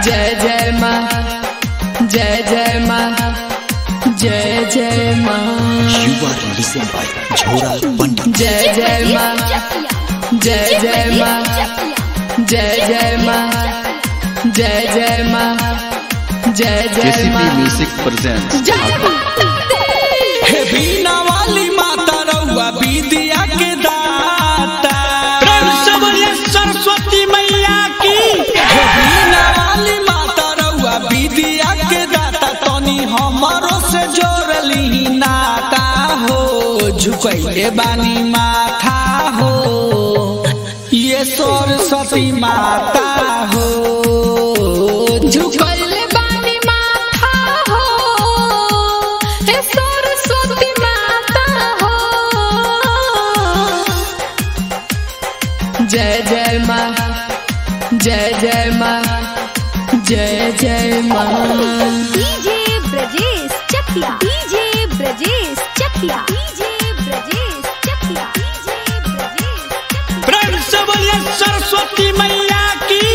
जय जय माँ जय जय माँ जय जय माँ You are listened by Jhora Pandit. जय जय माँ जय जय माँ जय जय माँ जय जय माँ जय जय केसीपी माँ म्यूजिक प्रेजेंट्स जय माता दी हे बीना वाली माता रउआ विद्या के दाता प्रेम से बोलिए सरस्वती मैया की हे बीना वाली माता रउआ विद्या के दाता तनी हमरो से जोड़ली नाता हो झुकैले बानी माथा हो ये सरस्वती माता हो झुकल बानी माथा हो हे सरस्वती माता हो जय जय माँ जय जय माँ जय जय माँ DJ Brajesh Chakia DJ Brajesh Chakia DJ Brajesh Chakia DJ Brajesh Chakia प्रेम से बोलिए सरस्वती मैया की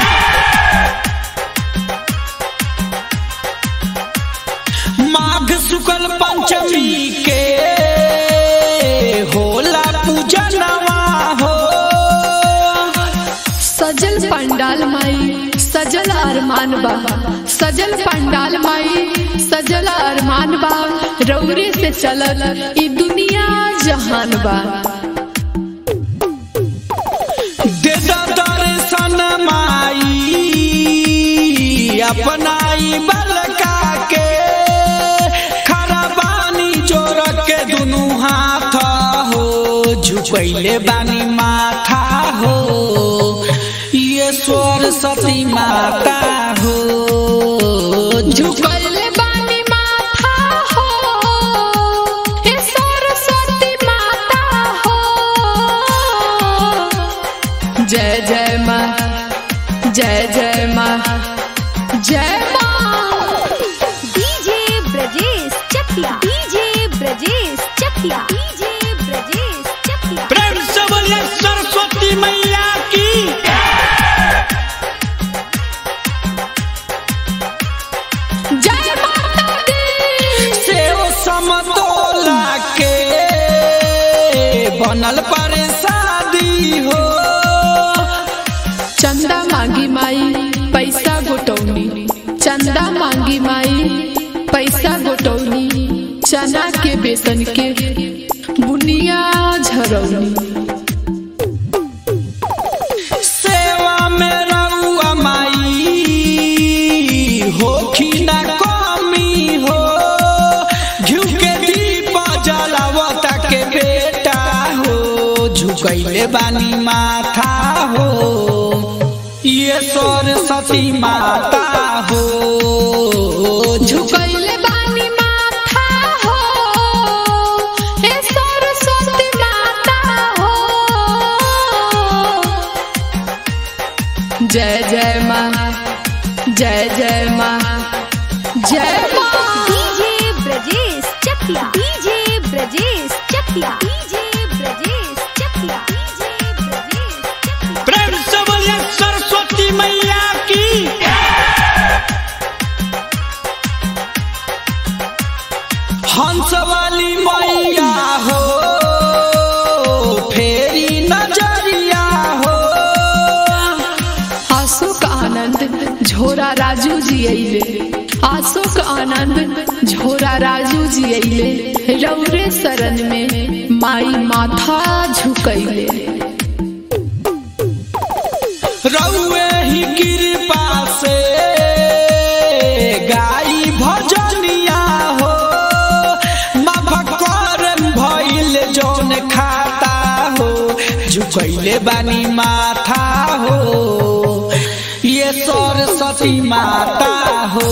माघ शुक्ल पंचमी के होला पूजनवा हो सजल पंडाल माई सजल अरमान बा सजल पंडाल माई सजल अरमान बा रौरे से चलल ई दुनिया जहान बा दे दा दर्शन माई अपनाई बलका के खरबानी जोर के दुनु हाथ हो झुपैले बानी माथा हो ये सरस्वती माता हो झुकल बानी माथा हो हे सरस्वती माता हो जय जय माँ जय जय माँ जय माँ DJ Brajesh Chakia DJ Brajesh Chakia DJ Brajesh Chakia प्रेम से बोलिए सरस्वती मैया की जय माता दी सेव समतोला के बनल पर शादी हो चंदा मांगी माई पैसा गोटौनी चंदा मांगी माई पैसा गोटौनी चना के बेसन के बुनिया झरौनी सेवा में रउआ माई होखी न कमी हो घिउ के दीप जलावता के बेटा हो झुकैले बानी माथा हो ये सरस्वती माता हो झुकैले बानी माथा हो हे सरस्वती माता हो जय जय माँ जय जय माँ जय माँ DJ Brajesh Chakia DJ Brajesh Chakia DJ Brajesh Chakia DJ Brajesh Chakia प्रेम से बोलिए सरस्वती मैया की हंस वाली मैया हो फेरी नजरिया हो अशोक आनंद झोरा राजू जी अइले अशोक आनंद झोरा राजू जी अइले रौरे शरण में माई माथा झुकैले रउए ही कृपा से गाई भजनिया हो मभकर भइल जौन खाता हो झुकैले बानी माथा हो ये सरस्वती माता हो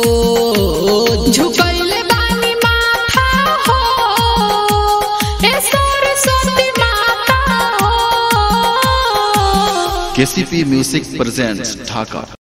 झुकैले बानी माथा हो हे सरस्वती माता हो केसीपी म्यूजिक प्रेजेंट्स ढाका